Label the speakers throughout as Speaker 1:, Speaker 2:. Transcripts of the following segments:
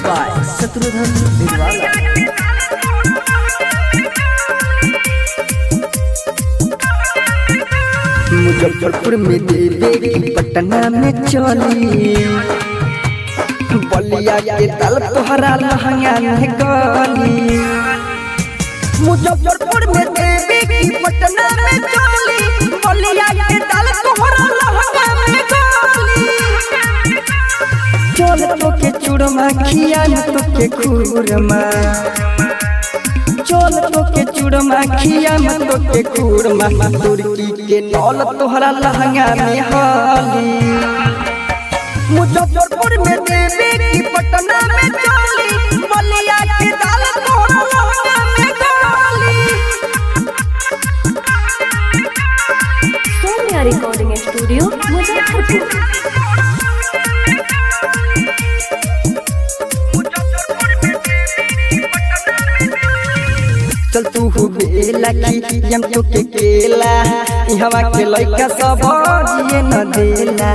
Speaker 1: by Satrudhan Nirwala. Muzaffarpur में देवे की पटना में चली बलिया के तल तोहरा लहंगा में गली मुजफ्फरपुर में देवे की पटना में चली बलिया के तल तोहरा लहंगा में गली चल तो के चूड़मा खिया तो के खूरमा चल तो के चूड़मा खिया तो के खूरमा तुर्की के नौल तोहरा लहंगा में हाली मुजफ्फरपुर में देवे की पटना में चली बलिया के दाल तोहरा लहंगा में गाली
Speaker 2: सौम्या रिकॉर्डिंग स्टूडियो मुजफ्फरपुर
Speaker 1: चल तू हो बेला की यम तो के केला इहवा के लइका सब जिए न देला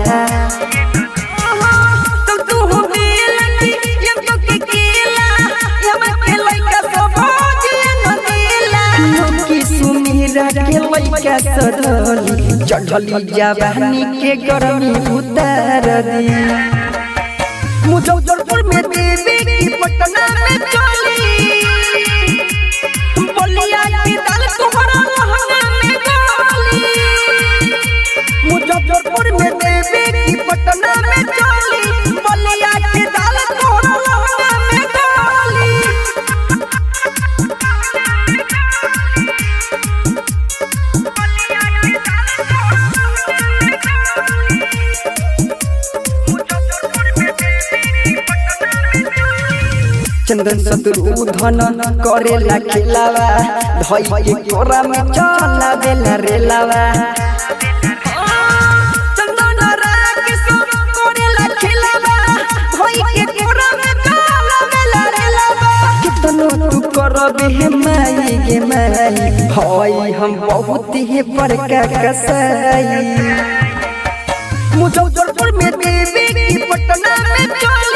Speaker 1: चल तू हो बेला की यम तो के केला इहवा के लइका सब जिए न देला लोकी सुमीरा के लइका सदली चढ़ली जवानी के गरमी उतार दी मुजफ्फरपुर में देवी की पटना में चली बलिया की दाल तोहरा लहंगा में गाली मुजफ्फरपुर में देवी की पटना में चली बलिया की दाल तोहरा लहंगा में गाली चंदन शत्रुधन करेला खेलावा धई के कोरा में चला बेला रेलावा चंदन राकेश करेला खेलावा धई के कोरा में चला बेला रेलावा कितनो तू करबे हे माई गे माई हई हम बहुत ही बड़का कसाई मुजफ्फरपुर में देवी की पटना में चल